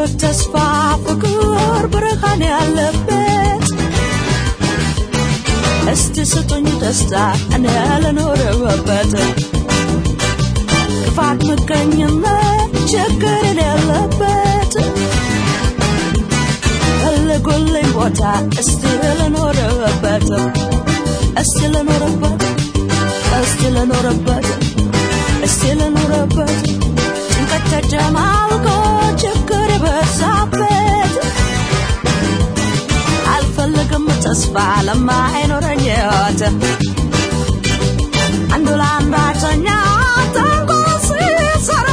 ሕይወት ተስፋ ፍቅር ብርሃን ያለበት እስቲ ስጡኝ ደስታ እኔ ልኖርበት ክፋት ምቀኝነት ችግር የሌለበት ፈልጉልኝ ቦታ እስቲ ልኖርበት እስቲ ልኖርበት እስቲ ልኖርበት እስቲ ልኖርበት ጭንቀት ተጨማልቆ ችግር የበዛበት አልፈልግም ተስፋ ለማይኖረኝ ሕይወት አንዱ ለአንዳተኛ ተንኮል ሲሰራ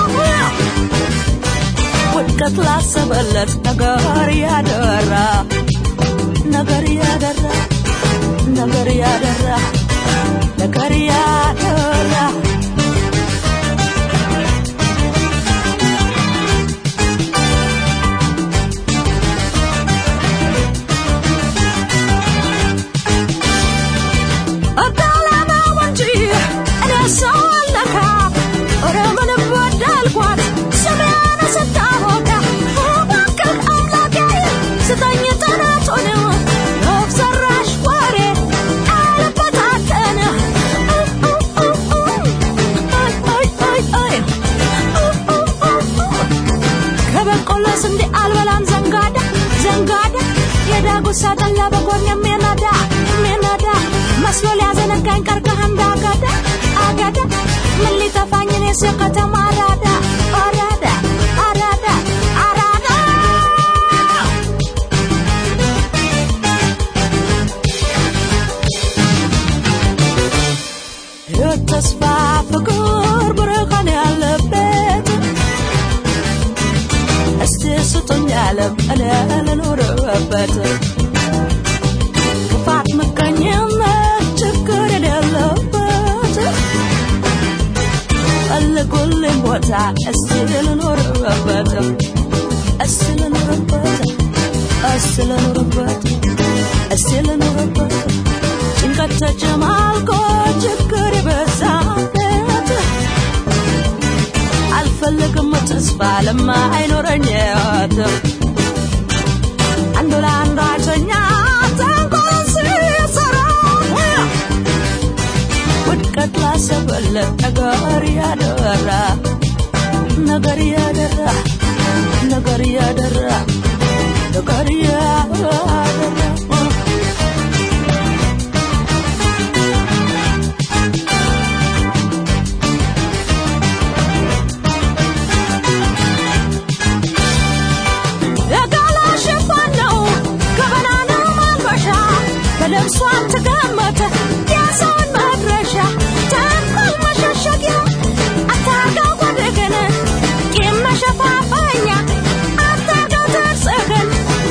ውድቀት ላሰበለት ነገር ያደራ ነገር ያደራ ነገር ያደራ ነገር ያደራ እዳላማው እንጂ እኔ ሰው አለካ ኧረ ምን በደልኳት ስሜን ስታወቃ እባክህ አምላኬ ስጠኝ ጥናቱን ወፍ ዘራሽ ወሬ አልበታተን ከበቆሎ ስንዴ አልበላም ዘንጋዳ ዘንጋዳ የዳጉሳ ጠላ በጎን የሚነዳ የሚነዳ መስሎ ሊያዘነጋኝ ቀርቀህ እንዳገዳ አገዳ ምን ሊጠፋኝ እኔስ የከተማ አራዳ አራዳ አራዳ አራዳ ሕይወት ተስፋ ፍቅር ብርሃን ያለበት እስቲ ስጡኝ ዓለም እኔ ልኖርበት ክፋት ምቀኝነት ችግር የሌለበት ፈልጉልኝ ቦታ እስቲ ልኖርበት እስቲ ልኖርበት እስቲ ልኖርበት እስቲ ልኖርበት ጭንቀት ተጨማልቆ ችግር የበዛበት አልፈልግም ተስፋ ለማይኖረኝ ሕይወት አንዱ ለአንዳተኛ ተንኮል ሲሰራ ውድቀት ላሰበለት ነገር ያደራ ነገር ያደራ ነገር ያደራ ነገር ያደራ የጋላ ሽፋን ነው ገበና ነው ማልበሻ በልብሷን ተገመተ የሰውን መድረሻ ተንኮል መሸሸጊያ አታርገው ወደገን ቂም መሸፋፈኛ አታርገው ተርጽህን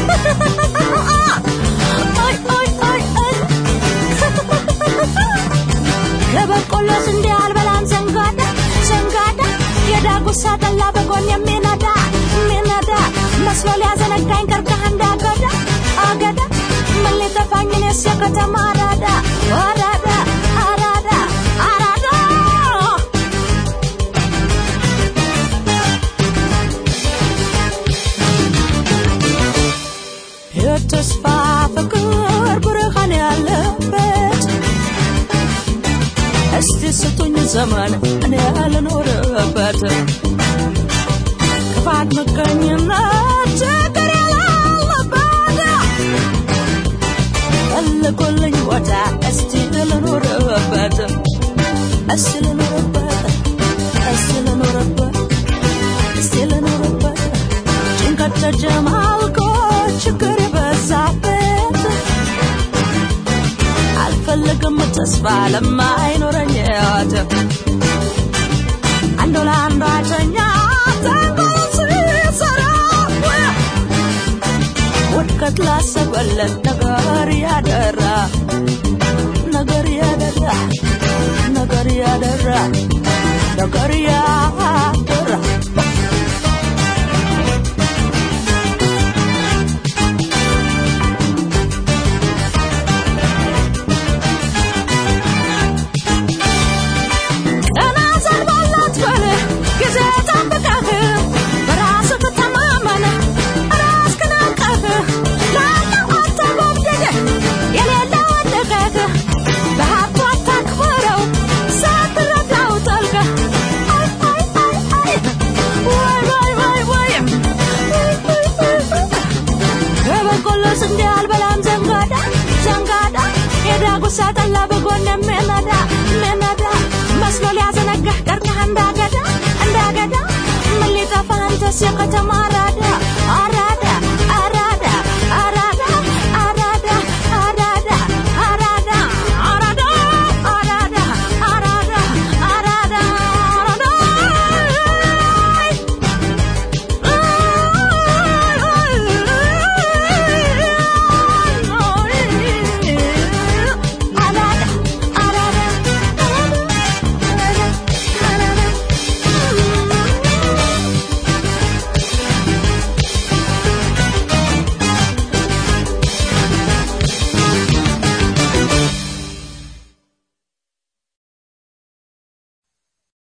ኦይ ኦይ ኦይ ኦይ ከበቆሎ ስንዴ አልበላም ዘንጋዳ ዘንጋዳ የዳጉሳ ጠላ በጎን የሚነዳ የሚነዳ መስሎ ሊያዘነጋኝ ቀርቀህ እንዳገዳ አገዳ ምን ሊጠፋኝ እኔስ የከተማ አራዳ አራዳ አራዳ አራዳ ሕይወት ተስፋ ፍቅር ብርሃን ያለበት እስቲ ስጡኝ ዘመን እኔ ልኖርበት ክፋት ምቀኝነት ችግር የሌለበት ፈልጉልኝ ቦታ እስቲ ልኖርበት እስቲ ልኖርበት እስቲ ልኖርበት እስቲ ልኖርበት ጭንቀት ተጨማልቆ ችግር የበዛበት አልፈልግም ተስፋ ለማይኖረኝ ሕይወት አንዱ ለአንዳተኛ ተንኮል ሲሰራ ውድቀት ላሰበለት ነገር ያደራ ነገር ያደራ ነገር ያደራ ነገር ያደራ ቀና ዘንባላት በል ጊዜ ጠብቀህ በራስህ ተማመን ሳጠላ በጎን የሚነዳ የሚነዳ መስሎ ሊያዘነጋህ ቀርቀህ እንዳገዳ እንዳገዳ ምን ሊጠፋ አንተስ የከተማ ራዳ